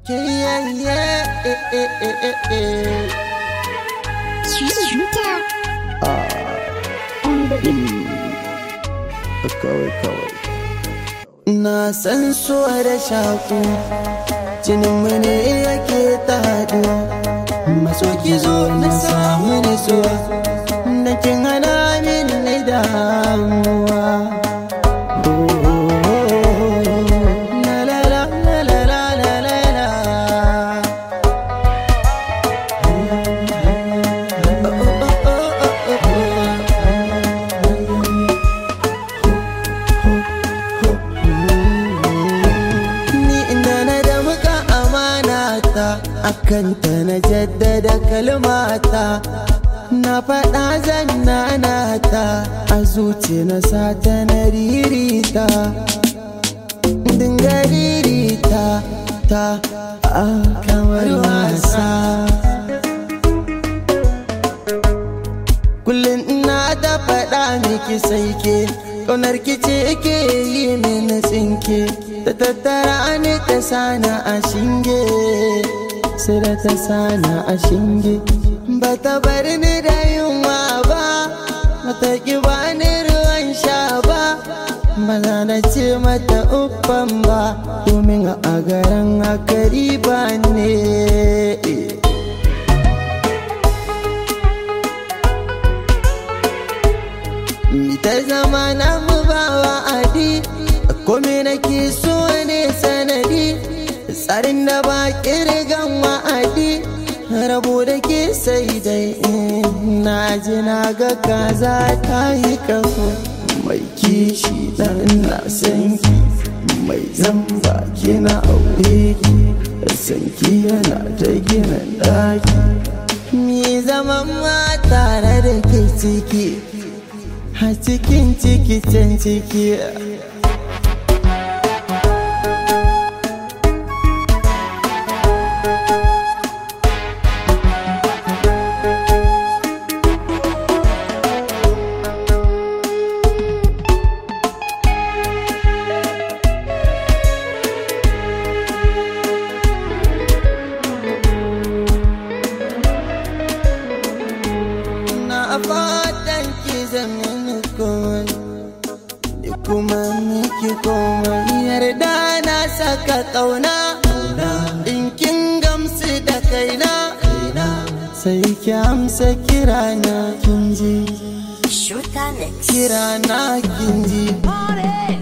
Yeah, yeah, eh, eh, eh, eh, eh. Shooter Kawai, kawai. Na san so da shaku, jininmu ne yake ta haɗuwa. Maso ki zo na samu nisuwa, da kin hana min na damuwa. La la la la la la la la la. Ni inda na da muka amana ta akanta na jaddada kalmata na faɗa zan ta a zuci na sata na ririta dinga ririta ta a kamar wasa kullum ina da faɗa miki sai ke ƙaunar ki ce ke yi mini tsinke ta tattara ni ta sana a shinge sai da ta sana a shinge ba ta bar ni da yunwa ba ba ta ki ba ni ruwan sha ba ba za na ce mata uffan ba domin a garin hakari ba ne Mi ta zama na mu ba wa'adi Kome nake so ne sanadi Tsarin da ba kirgan wa'adi Rabo da ke sai dai in Na ji na ga kaza ta yi kafo Mai kishi dan na san ki Mai zamba kina aure ki Sanki yana ta gina daki Mi zaman ma tare da ke ciki a cikin ciki can ciki na fatan ki zama komai da kuma miki komai yarda na saka kauna in kin gamsu da kaina sai ki amsa kirana kin ji Shooter Mix kirana kin ji Party